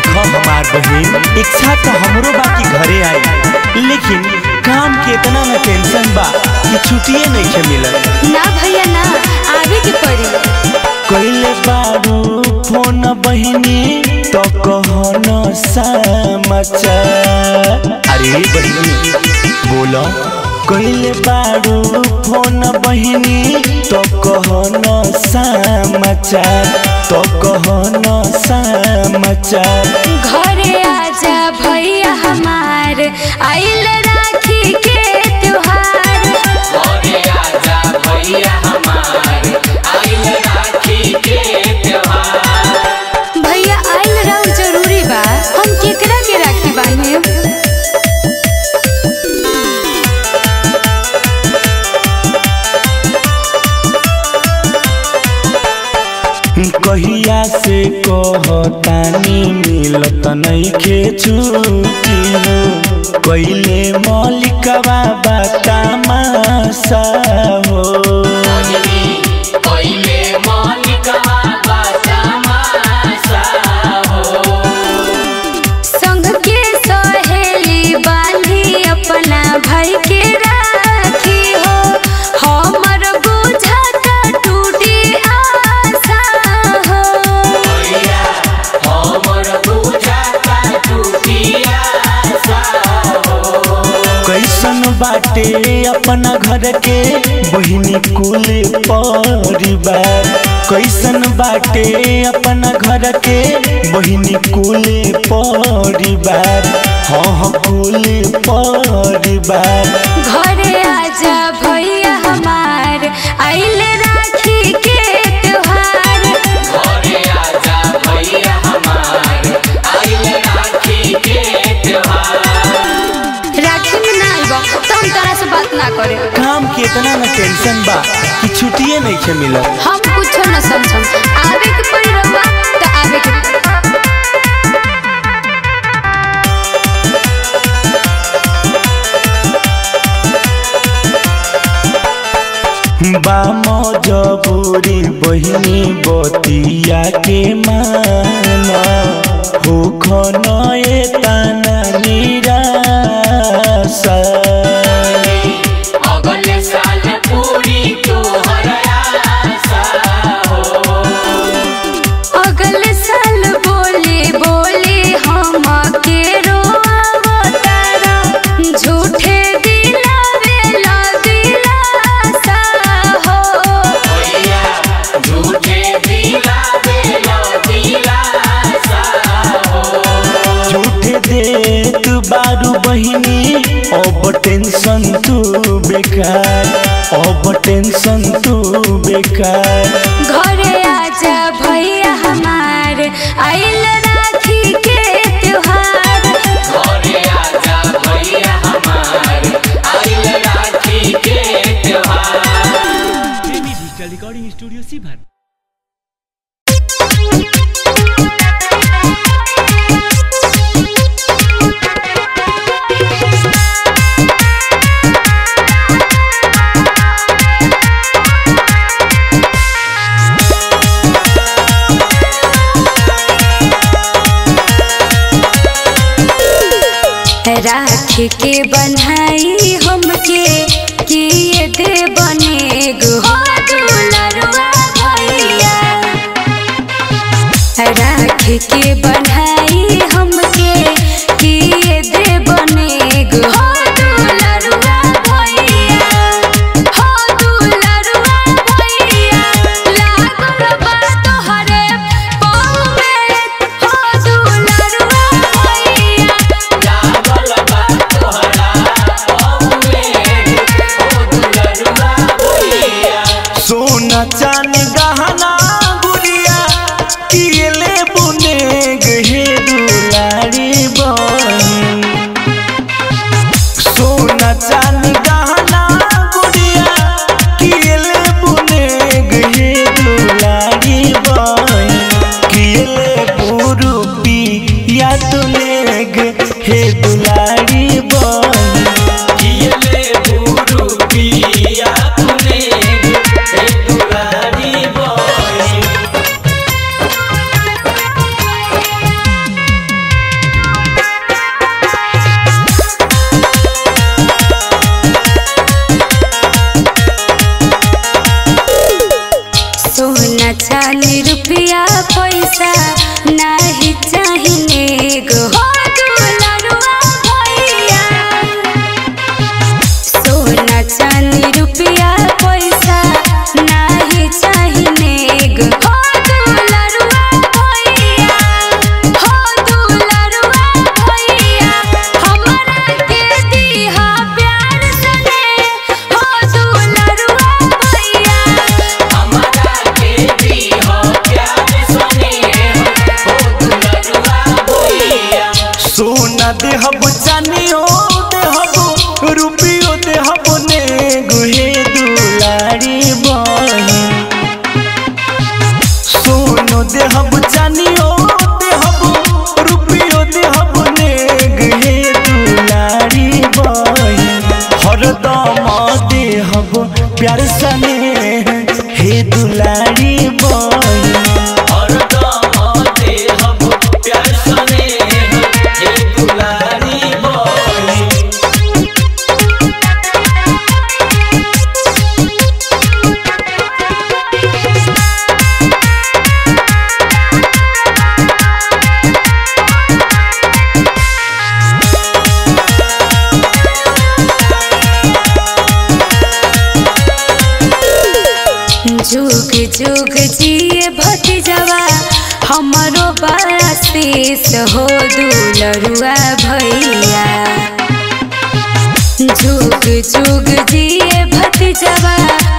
देखो हमार बहन इच्छा तो हमरो बा कि घरे आई लेकिन काम के इतना न टेंशन बा कि छुट्टिए नहीं के मिलत ना भैया ना आवे के पड़ी कइले बारू फोन बहिनी तो कहन समाचार अरे बहिनी बोलो कइले बारू फोन बहिनी तो कहन समाचार तो कहन समाचार घरे आजा भैया हमार आइल राखी के त्योहार घरे आजा भैया हमार आइल राखी के त्योहार भैया आइल रहू जरूरी बा हम केकरा के राखी बांधे कहिया से कहतानी मिलत नइखे छुट्टी हो कइले मलिकवा बतामासा हो पहिले मौलिकवा बतामासा हो संग के सहेली बांधी अपना भाई के राखी हो हमर बुझाता टूटी आशा हो भैया हमर बुझाता टूटिया सा हो कैसन बाटे अपना घर के बहिनी कुल परिवार कैसन बाटे अपना घर के बहिनी कुल परिवार हाँ हाँ कुल परिवार घरे आजा भैया हमार आइल राखी के त्योहार घरे आजा भैया हमार आइल राखी के त्योहार राखी में ना आइबा तो हम तोरा से बात ना करे काम के इतना न टेंशन बा कि छुट्टिए नहीं के मिलत हम कुछो न समझम आवे के पड़ी रहुआ तो आवे के बाम जबूरी बहिनी बतिया के माना हो खनए ताना निराशा अगले साल पूरी तोहर आशा हो अगले साल बोली बोली हम के रोवतारा झूठे दिलावे ला दिलासा हो भैया झूठे दिला देलो दिलासा हो झूठे देत बारू बहिनी अब टेंशन तू बेकार अब टेंशन तू बेकार घरे आजा भैया हमार आइल राखी के त्योहार घरे आजा भैया हमार आइल राखी के त्योहार प्रेमी डिजिटल रिकॉर्डिंग स्टूडियो सीभर राखी के बन्हाई हमके किए दे बने गो दुलरुआ भैया राखी के बन्हाई हमके किए दे बने गो दुलरुआ भैया हो दुलरुआ भैया लागल बा तोहरे पाँव में हो दुलरुआ भैया लागल बा तोहरा पौवे ओ दुलरुआ भैया सोना चांदी गहना गुड़िया किले बुने गहे दुलारी बहिन सोना चांदी गहना गुड़िया किले बुने गहे दुलारी बहिन किले पुरुपी या तुले हे दुलारी बहिन कियले बुरु पिया तूने ए दुलारी चांदी रुपया पैसा नाही चाहिए गो हो दुलरुआ भैया सोना चांदी रुपया पैसा नाही चाहिए गो हो दुलरुआ भैया हो दुलरुआ भैया हमरा के दिहा प्यार सने हो दुलरुआ भैया हमारा के भी हो प्यार सुने हो दुलरुआ भैया सोना देहब चानियो देहब रुपियो देहब ने गुहे दुलारी बहिन सोनो देहब चानियो देहब रुपियो देहब ने गुहे दुलारी बहिन हरदम देहब प्यार सने हे दुलारी बहिन और दम दे हम प्यार सुने हे दुलारी बहिन जुग जुग जिए भतीजवा हमरो बड़ा शेष हो दुलरुआ भैया जुग जुग जिए भतीजवा